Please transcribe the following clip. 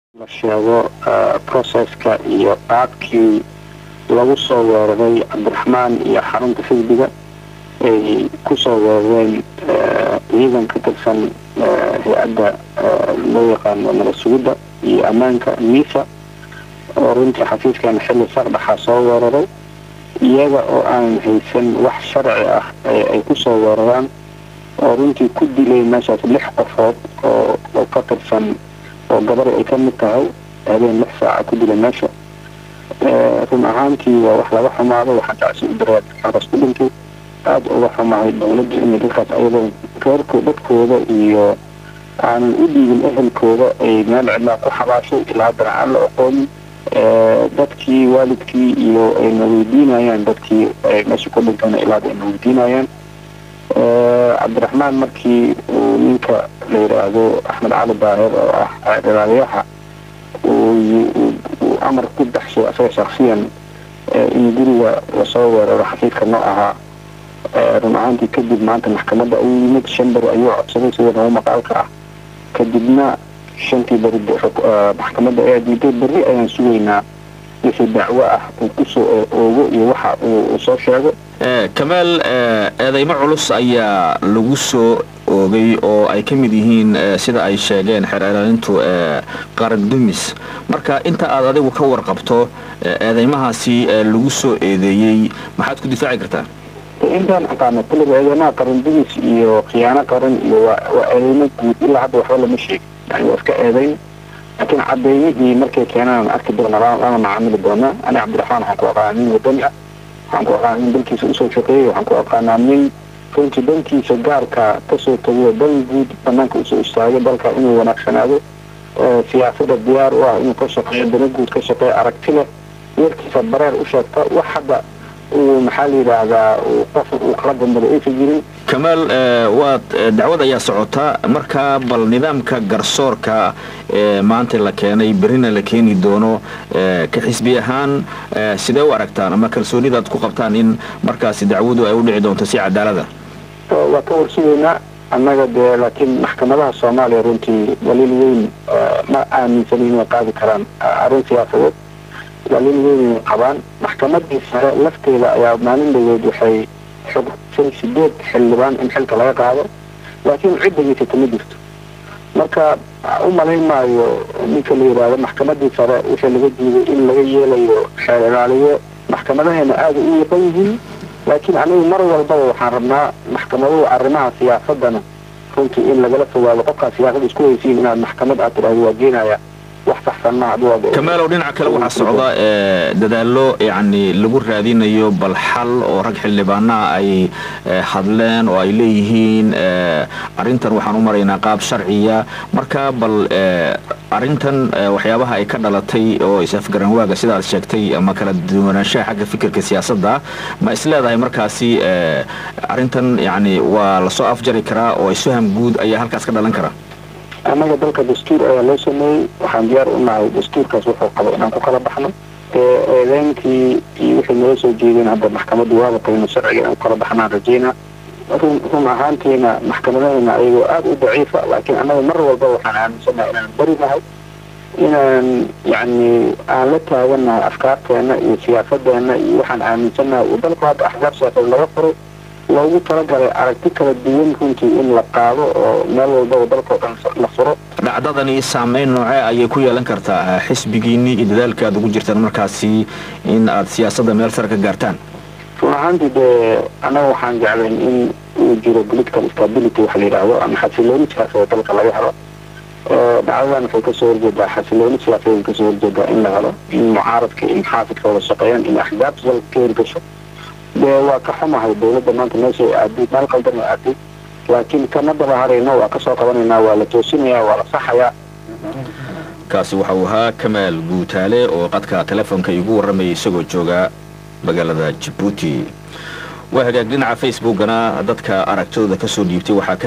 la sheego processka iyo qaabkii lagu soo weeraray cabdiraxmaan iyo xarunta xisbiga ay kusoo weerareen ciidan ka tirsan hay-adda loo yaqaano nabad sugidda iyo ammaanka misa oo runtii xafiiskan xilli sardhaxa soo weeraray iyaga oo aan haysan wax sharci ah ay kusoo weeraraan oo runtii ku dilay meeshaas lix qofood oo oo ka tirsan oo gabari ay ka mid tahay habeen lix saaca ku dilay meesha run ahaantii waa wax laga xumaado waxaa tacsi u dareed xaras ku dhintay aada uga xumahay dowladda inay dadkaas ayadoo reerko dadkooda iyo aanan u dhiibin ehelkooda ay meel cidlaa ku xabaashay ilaa haddana aan la oqoonin dadkii waalidkii iyo ayna weydiinayaan dadkii meesha ku dhintayna ilaa hadda ayna weydiinayaan cabdiraxmaan markii uu ninka la yidhaahdo axmed cali daahir oo ah dalaalayaha uu amar ku baxshay asaga shaksiyan in guriga lasoo weeraro xafiidka noo ahaa run ahaantii kadib maanta maxkamadda ayuu yimid shan beri ayuu codsaday sida noo maqaalka ah kadibna shantii beri maxkamadda ayaa diiday berri ayaan sugaynaa wixii dacwo ah uu kusoo oogo iyo waxa uu soo sheego kamaal eedeymo culus ayaa lagu soo oogay oo ay ka mid yihiin sida ay sheegeen xeer ilaalintu qaran dumis marka inta aad adigu ka warqabto eedeymahaasi lagu soo eedeeyey maxaad ku difaaci kartaa intaan aqaano kulliga eedeymaha qaran dumis iyo khiyaano qaran iyo waa eedeymo guud ilaa hadda waxba lama sheegin yani waa iska eedeyn laakiin cadeeyadii markay keenaan arki doona lana macaamili doonaa ani cabdiraxmaan waxaan ku aqaana nin wadani ah waxaan ku aqaana nin dalkiisa usoo shaqeeyay waxaan ku aqaanaa nin runtii dankiisa gaarka kasoo tagiyo dan guud banaanka usoo istaagay dalka inuu wanaagsanaado siyaasada diyaar u ah inuu ka shaqeeyo dana guud ka shaqeeyo aragti leh weerkiisa bareer u sheegta wax hadda uu maxaa la yidhaahdaa qof uu kala dambada aysan jirin kamaal waad dacwad ayaa socota markaa bal nidaamka garsoorka ee maanta la keenay berrina la keeni doono ka xisbi ahaan sidee u aragtaan ama kalsoonidaad ku qabtaan in markaasi dacwadu ay u dhici doonto si cadaalada waa ka warsugaynaa annaga dee laakiin maxkamadaha soomaaliya runtii daliil weyn ma aaminsanin inay qaadi karaan arrin siyaasadeed daliil weyn ay qabaan maxkamadii sare lafteeda ayaa maalin dhaweed waxay xogtay sideed xildhibaan in xilka laga qaado laakiin cid degeysata ma jirto marka u malayn maayo ninka la yidhaahdo maxkamadii sare wixii laga diiday in laga yeelayo xeer ilaaliyo maxkamadaheena aada u yaqan yihiin laakiin anigu mar walbaba waxaan rabnaa maxkamaduhu arrimaha siyaasadana runtii in lagala fogaado qofkaa siyaasada isku haysiin inaad maxkamad aad tidhahdo waa geenaya wax saxsan ma kamaalow dhinaca kale waxaa socda dadaallo yacni lagu raadinayo bal xal oo rag xildhibaanaha ay hadleen oo ay leeyihiin arrintan waxaan u maraynaa qaab sharciya marka bal arrintan waxyaabaha ay ka dhalatay oo is-afgaran waaga sidaad sheegtay ama kala duwanaanshaha xagga fikirka siyaasadda ma isleedahay markaasi arrintan yacni waa lasoo afjari karaa oo isfaham guud ayaa halkaas ka dhalan kara annaga dalka dastuur ayaa loo sameeyey waxaan diyaar u nahay dastuurkaas wuxuu qabo inaan ku kala baxno eedeynkii iyo wixii nala soo jeedeen hadda maxkamaddu waaba tagno sharciga inaan ku kala baxnaan rajayna run run ahaantiina maxkamadaheena ayagoo aada u daciifa laakiin annaga mar walba waxaan aaminsanahay inaan bari nahay inaan yacni aan la taaganahay afkaarteena iyo siyaasadeena iyo waxaan aaminsannahay uu dalku hadda axsaab siyaasadeed laga furay loogu talagalay aragti kala duwan runtii in la qaado oo meel walbaba dalkao dhan la furo dhacdadani saameyn noocee ayay ku yeelan kartaa xisbigiinii iyo dadaalka aad ugu jirtaan markaasi in aad siyaasadda meel sare ka gaartaan run ahaantii dee annaga waxaan jeclayn in uu jiro political stability waxa la yidhaahdo ama xasilooni siyaasadeed dalka laga helo dhacdadan waxay kasoo horjeedaa xasilooni siyaasadeed kasoo horjeedaa in la helo in mucaaradka iyo muxaafidka wada shaqeeyaan in axzaabta dalka ka hirgasho dee waa ka xumahay dowladda maanta meesha ay aaday meel qaldan ay aaday laakiin kama daba harayno waa kasoo qabanaynaa waa la toosinayaa waa la saxayaa kaasi waxa uu ahaa kamaal guutaale oo qadka telefoonka igu warramayay isagoo jooga magaalada jabuuti waa hagaag dhinaca facebookana dadka aragtidooda kasoo dhiibtay waxaa